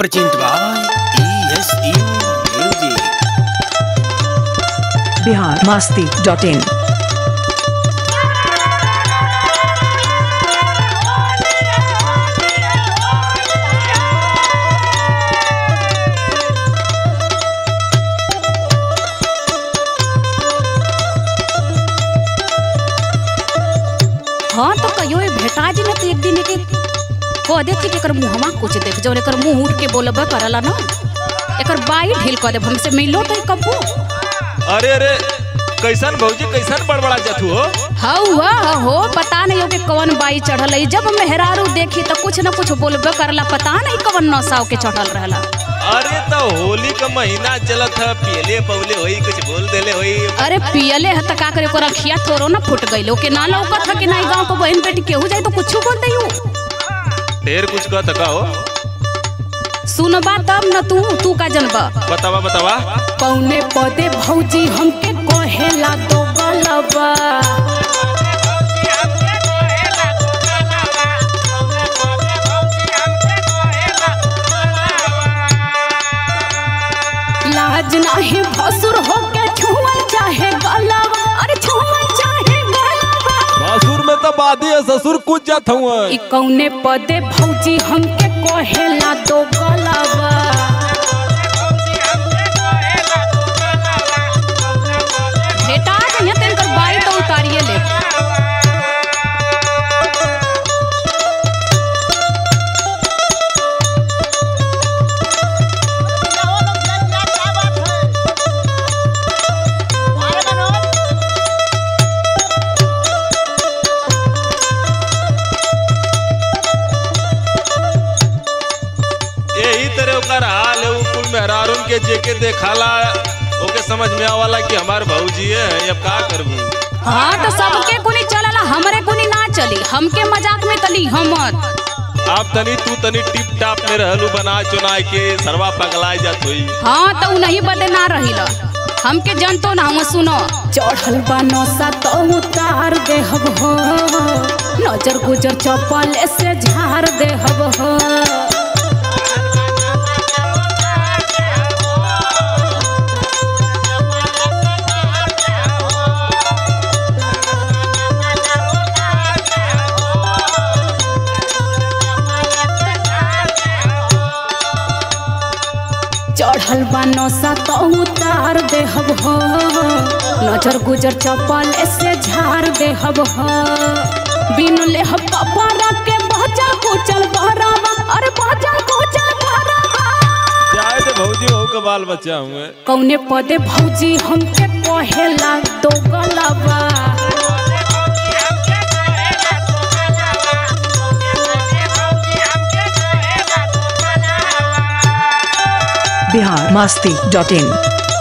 Present by ESU Music. Bihar मस्ती dot in हाँ तो कहियो ये भेटा जी ना तो एक दिन के कह दे कि एकर मुहमा कुछ देख जो एकर मुंह उठ के बोलबे करला ना एकर बाई ढील कह दे हमसे मिलो तो कबू अरे अरे कैसन भौजी कैसन बड़बड़ा जातू हो हौवा हो पता नहीं हो कि कौन बाई चढ़ल है जब मेहरारू देखी तो कुछ न कुछ बोलबे करला पता नहीं कौन नौसाव के चढ़ल रहला अरे तो होली का महीना चलत है पियले पवले होई कुछ बोल देले होई अरे पियले है त का करे ओकर अखिया तोरो ना फुट गइलो के ना लौकत है कि नहीं गांव को बहन बेटी केहू जाई तो कुछ बोल देयू ढेर कुछ कह तका हो सुनबा तब न तू तू का जनबा बतावा बतावा पौने पौधे भौजी हमके कहेला तो गलबा लाज नाही भसुर होके छुआ चाहे गलबा अरे छुआ चाहे गलबा ससुर में तो बादी है ससुर कुछ जात हुआ ई कौने पदे भौजी हमके कहेला तो गलबा बेटा जइया तेन कर बाई तो उतारिए ले यही तरह ओकर हाल है उ कुल मेहरारून के जेके देखाला ओके समझ में आवाला कि हमार भौजी है अब का करबू हाँ तो सबके कुनी चलला हमरे कुनी ना चली हमके मजाक में तली हमत आप तनी तू तनी टिप टाप में रहलू बना चुना के सरवा पगलाए जात होई हाँ तो उ नहीं बदे ना रहिला हमके जनतो ना हम सुनो चढ़ल बा नौसा तो उतार दे हब हो नजर गुजर चपल से झाड़ दे हब हो चढ़ल बा नौसा तो उतार दे हब हो नजर गुजर चपल से झाड़ दे हब हो बिन ले हब कपड़ा के बचा कुचल बहरावा अरे बचा कुचल बहरावा जाए तो भौजी हो के बाल बच्चा हुए कौने पदे भौजी हमके कहेला तो गलबा बिहार मस्ती डॉट इन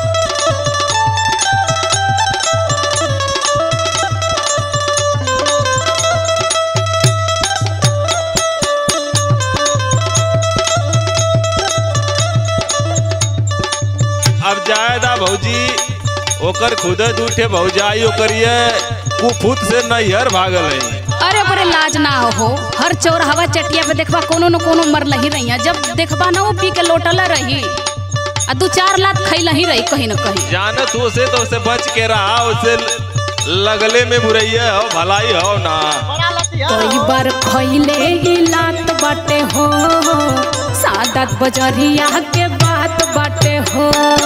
अब जायदा भौजी ओकर खुद दूठे भौजाई ओकर ये कुफुत से नैहर भागल है अरे बड़े लाज ना हो हर चोर हवा चटिया पे देखबा कोनो न कोनो मरल ही रही जब देखबा ना वो पी के लोटल रही आ दू चार लात खैल ही रही कहीं न कहीं जानत हो से तो उसे बच के रहा उसे लगले में बुरैया हो भलाई हो ना कई बार खैले ही लात बाटे हो सादत बजरिया के बात बाटे हो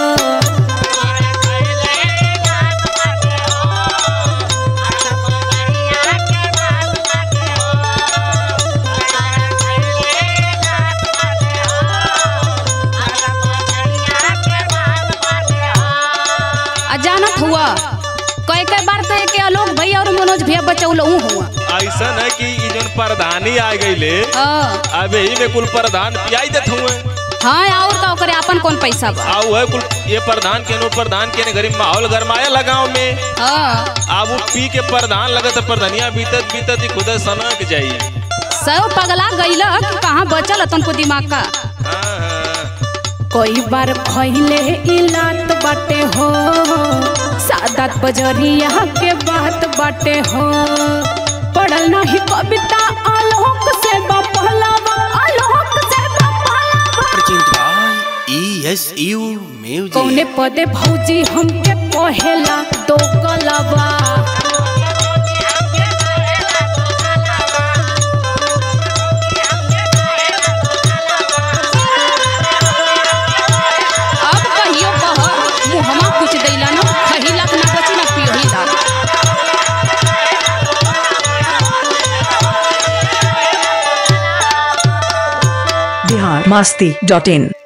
आ जानत हुआ कई कई बार तो के आलोक भैया और मनोज भैया बचौलहू हुआ ऐसा है कि ई जोन प्रधानी आ गईले हाँ अब यही में कुल प्रधान पियाई देत हुए हाँ और का ओकरे अपन कौन पैसा बा आउ है कुल ये प्रधान के नो प्रधान के ने गरीब माहौल गरमाया लगाव में हाँ अब वो पी के प्रधान लगत प्रधानिया बीतत बीतत ही खुद सनक जाई सब पगला गईला कि कहाँ बचल तुमको दिमाग का हाँ, हाँ। कई बार खैले इलात बाटे हो सादत बजरिया के बात बाटे हो पढ़ल नहीं कविता आलोक से बपहलावा आलोक से बपहलावा Present ESU Music. कौने पदे भौजी हमके पहेला दो गलबा अब कहियो कह मुहमा कुछ दैला न खहिला ना बची ना पियोही दा बिहार मस्ती डॉट इन